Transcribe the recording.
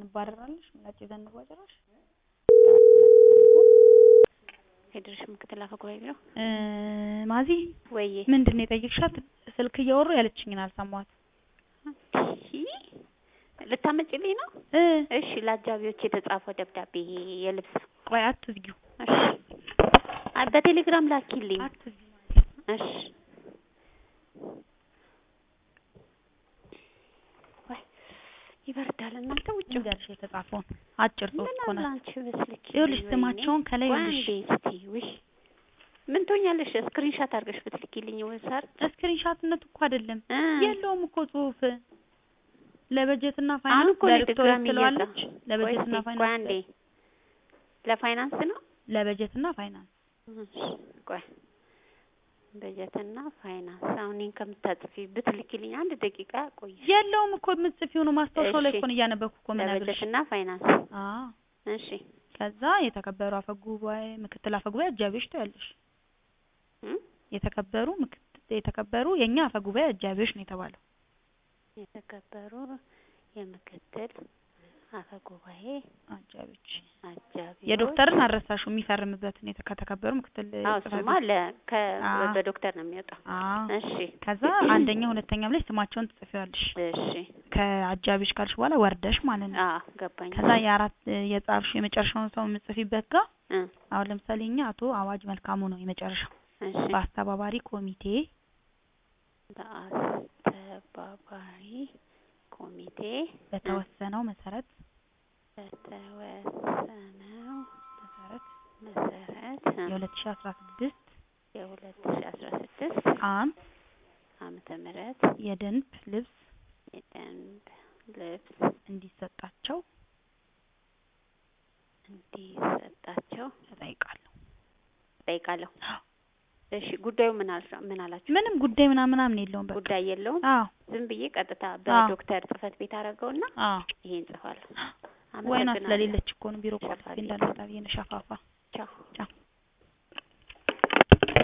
ትባረራለሽ ምላጭ ዘንቧ ጭራሽ ፌዴሬሽን ምክትል አፈ ጉባኤ ቢሮ እ ማዚ ወይዬ ምንድን ነው የጠየቅሻት? ስልክ እያወሩ ያለችኝን አልሰማኋትም። ልታመጭልኝ ነው? እ እሺ ለአጃቢዎች የተጻፈው ደብዳቤ የልብስ ቆይ አትዝጊው፣ እሺ አይ በቴሌግራም ላኪልኝ አትዝጊው። እሺ ወይ ይበርዳል እናንተ ውጭ ንገርሽ የተጻፈውን አጭር ጽሑፍ እኮ ምን ናት። አንቺ በስልክ ይኸውልሽ ስማቸውን ከላይ ቆይ ይኸውልሽ አንዴ እስቲ ውይ ምን ትሆኛለሽ ስክሪንሻት አድርገሽ ብትልኪልኝ ወሳር ስክሪንሻትነት እኮ አይደለም እ የለውም እኮ ጽሑፍ ለበጀትና አሁን ፋይናንስ እኮ ነው ዳይሬክቶሬት ድጋሚ ትለዋለች። እየጻ- ቆይ ለበጀትና እስቲ ቆይ አንዴ ፋይናንስ ለፋይናንስ ነው ለበጀትና ፋይናንስ እሺ ቆይ በጀትና ፋይናንስ አሁን እኔን ከምታጽፊ ብትልኪልኝ አንድ ደቂቃ ቆይ የለውም እኮ የምትጽፊው ነው ማስታወሻው ላይ እሺ። እኮ ነው እያነበብኩ እኮ የምነግርሽ። ለበጀትና ፋይናንስ አዎ እሺ ከዛ የተከበሩ አፈ ጉባኤ ምክትል አፈ ጉባኤ አጃቢዎች ትያለሽ። እም? የተከበሩ ምክትል የተከበሩ የኛ አፈ ጉባኤ አጃቢዎች ነው የተባለው። የተከበሩ የምክትል አፈ ጉባኤ አጃቢዎች አጃቢዎች የዶክተርን አረሳሹ የሚፈርምበትን የተ- ከተከበሩ ምክትል አዎ ጽሕፈት እሱማ ቤት። ለ ከ አዎ። በዶክተር ነው የሚወጣው አዎ እሺ ከዛ አንደኛ ሁለተኛም ላይ ስማቸውን ትጽፊዋለሽ። እሺ ከአጃቢዎች ካልሽ በኋላ ወርደሽ ማለት ነው። አዎ ገባኝ ከዛ የአራት የጻፍሽ የመጨረሻውን ሰው የምጽፊበት ጋር እ አሁን ለምሳሌ እኛ አቶ አዋጅ መልካሙ ነው የመጨረሻው። እሺ በአስተባባሪ ኮሚቴ በአስተባባሪ ኮሚቴ በተወሰነው መሰረት በተወሰነው መሰረት መሰረት የ2016 የሁለት ሺ አስራ ስድስት ዓ.ም ዓመተ ምህረት የደንብ ልብስ የደንብ ልብስ እንዲሰጣቸው እንዲሰጣቸው እጠይቃለሁ። ጠይቃለሁ። እሺ ጉዳዩ ምን አልሽ ምን አላችሁ? ምንም ጉዳይ ምናምን ምናምን የለውም። በቃ ጉዳይ የለውም። አዎ ዝም ብዬ ቀጥታ በዶክተር ጽህፈት ቤት አደረገውና አዎ ይሄን ጽፋለሁ። ወይኗ አመሰግናለሁ። ስለሌለች እኮ ነው ቢሮ ቆልፌ ሸፋፊ። እንዳልመጣ ብዬ ነው ሸፋፋ